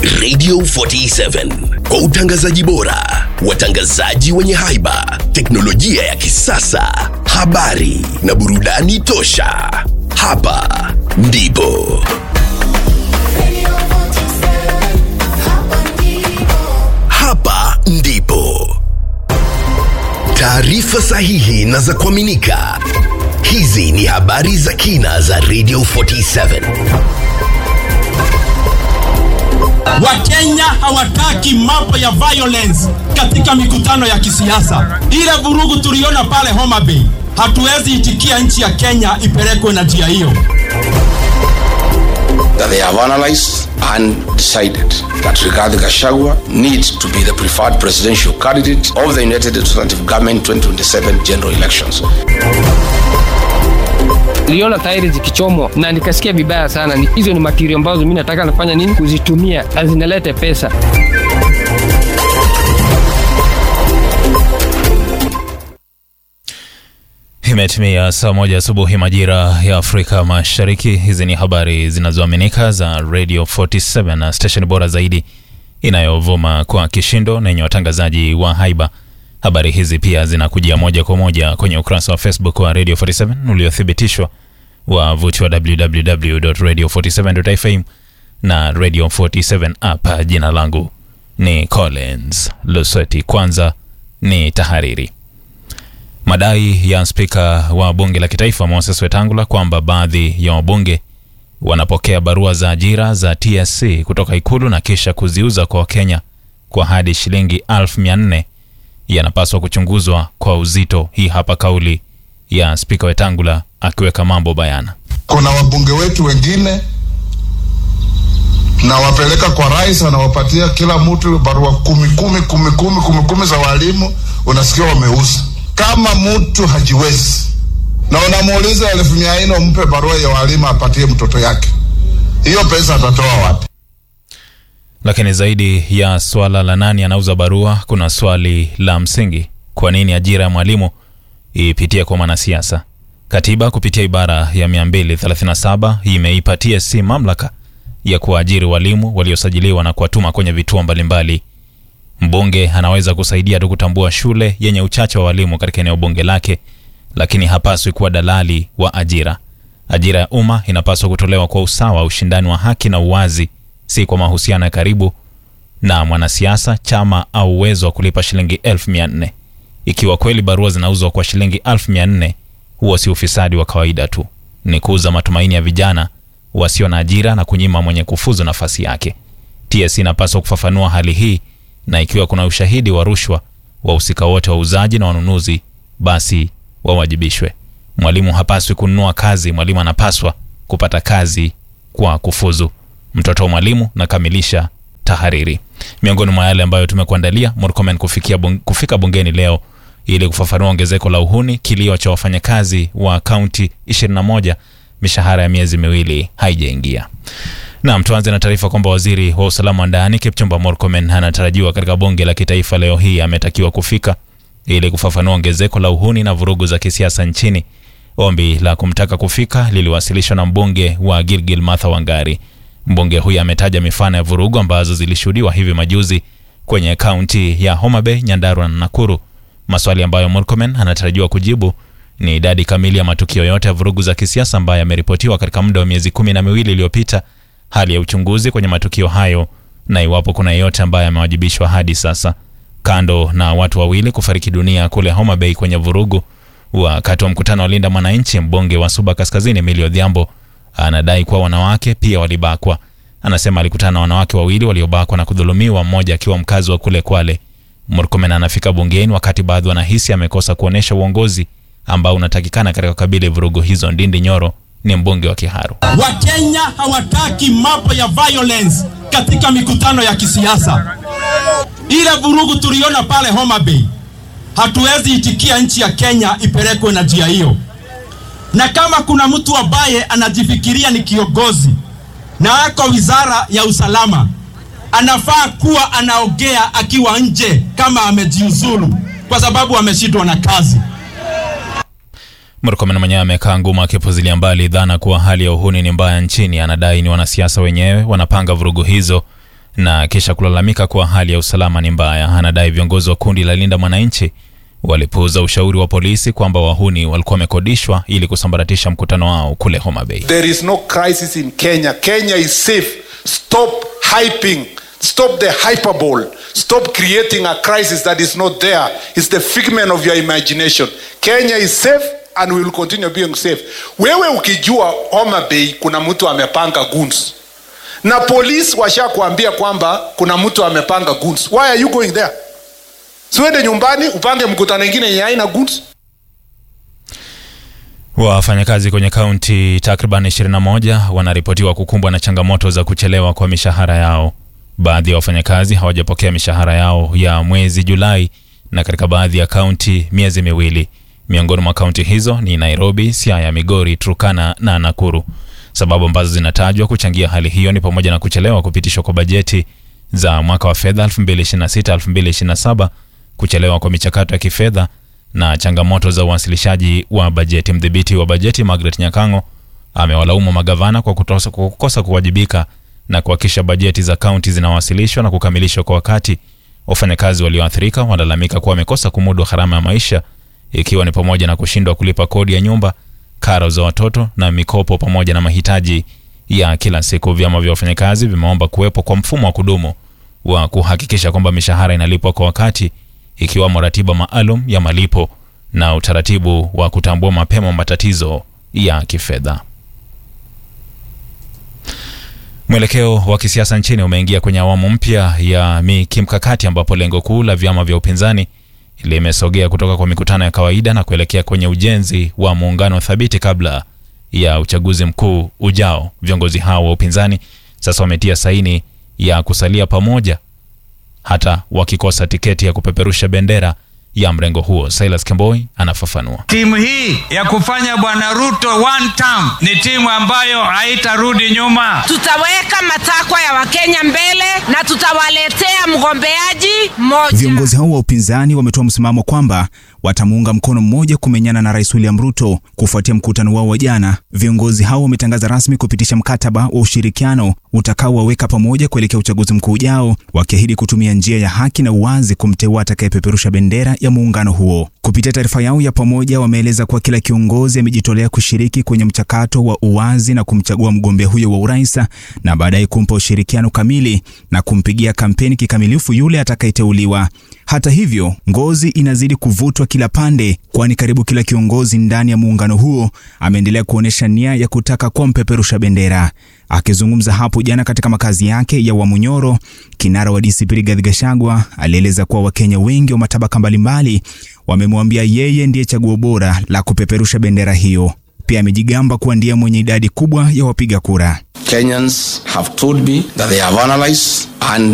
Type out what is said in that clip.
Radio 47 kwa utangazaji bora, watangazaji wenye haiba, teknolojia ya kisasa, habari na burudani tosha. Hapa ndipo hapa ndipo taarifa sahihi na za kuaminika. Hizi ni habari za kina za Radio 47. Wakenya hawataki mambo ya violence katika mikutano ya kisiasa. Ile vurugu tuliona pale Homa Bay, hatuwezi itikia nchi ya Kenya ipelekwe na njia hiyo. that they have analyzed and decided that Rigathi Gachagua needs to be the preferred presidential candidate of the United Representative Government 2027 general elections. niliona tairi zikichomwa na nikasikia vibaya sana. Ni- Hizo ni material ambazo mi nataka nafanya nini, kuzitumia na zinalete pesa. Imetimia saa moja asubuhi majira ya Afrika Mashariki. Hizi ni habari zinazoaminika za Radio 47 na station bora zaidi inayovuma kwa kishindo na yenye watangazaji wa haiba. Habari hizi pia zinakujia moja kwa moja kwenye ukurasa wa Facebook wa Radio 47 uliothibitishwa wavuti wa www.radio47.fm na Radio 47 app. Jina langu ni Collins Lusweti. Kwanza ni tahariri. Madai ya spika wa bunge la kitaifa Moses Wetangula kwamba baadhi ya wabunge wanapokea barua za ajira za TSC kutoka ikulu na kisha kuziuza kwa Wakenya kwa hadi shilingi elfu mia nne yanapaswa kuchunguzwa kwa uzito. Hii hapa kauli ya spika Wetangula akiweka mambo bayana. kuna wabunge wetu wengine na wapeleka kwa rais, anawapatia kila mtu barua kumi kumi kumi kumi kumi kumi za walimu, unasikia wameuza. Kama mtu hajiwezi na unamuuliza elfu mia nne umpe barua ya walimu apatie mtoto yake, hiyo pesa atatoa wapi? Lakini zaidi ya swala la nani anauza barua, kuna swali la msingi: kwa nini ajira ya mwalimu ipitie kwa mwanasiasa? Katiba kupitia ibara ya 237 imeipa TSC mamlaka ya kuwaajiri walimu waliosajiliwa na kuwatuma kwenye vituo mbalimbali. Mbunge anaweza kusaidia tu kutambua shule yenye uchache wa walimu katika eneo bunge lake, lakini hapaswi kuwa dalali wa ajira. Ajira ya umma inapaswa kutolewa kwa usawa, ushindani wa haki na uwazi, si kwa mahusiano ya karibu na mwanasiasa, chama au uwezo wa kulipa shilingi elfu mia nne. Ikiwa kweli barua zinauzwa kwa shilingi elfu mia nne, huo si ufisadi wa kawaida tu, ni kuuza matumaini ya vijana wasio na ajira na kunyima mwenye kufuzu nafasi yake. TSC inapaswa kufafanua hali hii, na ikiwa kuna ushahidi wa rushwa, wahusika wote wauzaji na wanunuzi basi wawajibishwe. Mwalimu hapaswi kununua kazi, mwalimu anapaswa kupata kazi kwa kufuzu. Mtoto wa mwalimu nakamilisha tahariri. Miongoni mwa yale ambayo tumekuandalia, Murkomen kufikia bung, kufika bungeni leo ili kufafanua ongezeko la uhuni, kilio cha wafanyakazi wa kaunti 21, mishahara ya miezi miwili haijaingia. Naam, tuanze na taarifa kwamba waziri wa usalama wa ndani Kipchumba Murkomen anatarajiwa katika bunge la kitaifa leo hii. Ametakiwa kufika ili kufafanua ongezeko la uhuni na vurugu za kisiasa nchini. Ombi la kumtaka kufika liliwasilishwa na mbunge wa Gilgil Martha Wangari. Mbunge huyu ametaja mifano ya vurugu ambazo zilishuhudiwa hivi majuzi kwenye kaunti ya Homa Bay, Nyandarua na Nakuru. Maswali ambayo Murkomen anatarajiwa kujibu ni idadi kamili ya matukio yote ya vurugu za kisiasa ambayo yameripotiwa katika muda wa miezi kumi na miwili iliyopita, hali ya uchunguzi kwenye matukio hayo na iwapo kuna yeyote ambaye amewajibishwa hadi sasa. Kando na watu wawili kufariki dunia kule Homa Bay kwenye vurugu wakati wa mkutano wa Linda Mwananchi, mbunge wa Suba Kaskazini Emilio Odhiambo anadai kuwa wanawake pia walibakwa. Anasema alikutana na wanawake wawili waliobakwa na kudhulumiwa, mmoja akiwa mkazi wa kule Kwale. Murkomen anafika bungeni wakati baadhi wanahisi amekosa kuonyesha uongozi ambao unatakikana katika kukabili vurugu hizo. Ndindi Nyoro ni mbunge wa Kiharu. Wakenya hawataki mambo ya violence katika mikutano ya kisiasa. Ile vurugu tuliona pale Homa Bay, hatuwezi itikia nchi ya Kenya ipelekwe na njia hiyo. Na kama kuna mtu ambaye anajifikiria ni kiongozi na ako wizara ya usalama, anafaa kuwa anaongea akiwa nje kama amejiuzulu, kwa sababu ameshindwa na kazi. Murkomen mwenyewe amekaa ngumu akipuzilia mbali dhana kuwa hali ya uhuni ni mbaya nchini. Anadai ni wanasiasa wenyewe wanapanga vurugu hizo na kisha kulalamika kuwa hali ya usalama ni mbaya. Anadai viongozi wa kundi la Linda Mwananchi walipuuza ushauri wa polisi kwamba wahuni walikuwa wamekodishwa ili kusambaratisha mkutano wao kule Homa Bay. There is no crisis in Kenya. Kenya is safe. Stop hyping. Stop the hyperbole. Stop creating a crisis that is not there. It's the figment of your imagination. Kenya is safe and we will continue being safe. Wewe ukijua Homa Bay kuna mtu amepanga goons na polisi washakuambia kwamba kuna mtu amepanga goons. Why are you going there? Siwende nyumbani upange mkutano ingine yenye haina goons. Wafanyakazi kwenye kaunti takriban 21 wanaripotiwa kukumbwa na changamoto za kuchelewa kwa mishahara yao. Baadhi ya wafanyakazi hawajapokea mishahara yao ya mwezi Julai na katika baadhi ya kaunti miezi miwili. Miongoni mwa kaunti hizo ni Nairobi, Siaya, Migori, Turkana na Nakuru. Sababu ambazo zinatajwa kuchangia hali hiyo ni pamoja na kuchelewa kupitishwa kwa bajeti za mwaka wa fedha 2026-2027, kuchelewa kwa michakato ya kifedha na changamoto za uwasilishaji wa bajeti. Mdhibiti wa bajeti Margaret Nyakango amewalaumu magavana kwa kutosa, kwa kukosa kuwajibika na kuhakikisha bajeti za kaunti zinawasilishwa na kukamilishwa kwa wakati. Wafanyakazi walioathirika wanalalamika kuwa wamekosa kumudu gharama ya maisha, ikiwa ni pamoja na kushindwa kulipa kodi ya nyumba, karo za watoto na mikopo, pamoja na mahitaji ya kila siku. Vyama vya wafanyakazi vimeomba kuwepo kwa mfumo wa kudumu wa kuhakikisha kwamba mishahara inalipwa kwa wakati, ikiwamo ratiba maalum ya malipo na utaratibu wa kutambua mapema matatizo ya kifedha. Mwelekeo wa kisiasa nchini umeingia kwenye awamu mpya ya kimkakati ambapo lengo kuu la vyama vya upinzani limesogea kutoka kwa mikutano ya kawaida na kuelekea kwenye ujenzi wa muungano thabiti kabla ya uchaguzi mkuu ujao. Viongozi hao wa upinzani sasa wametia saini ya kusalia pamoja hata wakikosa tiketi ya kupeperusha bendera ya mrengo huo. Silas Kemboi anafafanua. Timu hii ya kufanya bwana Ruto one term ni timu ambayo haitarudi nyuma. Tutaweka matakwa ya Wakenya mbele na tutawaletea mgombeaji mmoja. Viongozi hao wa upinzani wametoa msimamo kwamba watamuunga mkono mmoja kumenyana na Rais William Ruto kufuatia mkutano wao wa jana. Viongozi hao wametangaza rasmi kupitisha mkataba wa ushirikiano utakaowaweka pamoja kuelekea uchaguzi mkuu ujao, wakiahidi kutumia njia ya haki na uwazi kumteua atakayepeperusha bendera ya muungano huo. Kupitia taarifa yao ya pamoja, wameeleza kuwa kila kiongozi amejitolea kushiriki kwenye mchakato wa uwazi na kumchagua mgombea huyo wa urais na baadaye kumpa ushirikiano kamili na kumpigia kampeni kikamilifu yule atakayeteuliwa. Hata hivyo, ngozi inazidi kuvutwa kila pande, kwani karibu kila kiongozi ndani ya muungano huo ameendelea kuonyesha nia ya kutaka kuwa mpeperusha bendera. Akizungumza hapo jana katika makazi yake ya Wamunyoro, kinara wa DCP Rigathi Gachagua alieleza kuwa Wakenya wengi wa matabaka mbalimbali wamemwambia yeye ndiye chaguo bora la kupeperusha bendera hiyo. Pia amejigamba kuwa ndiye mwenye idadi kubwa ya wapiga kura. Kenyans have told me that they have analyzed and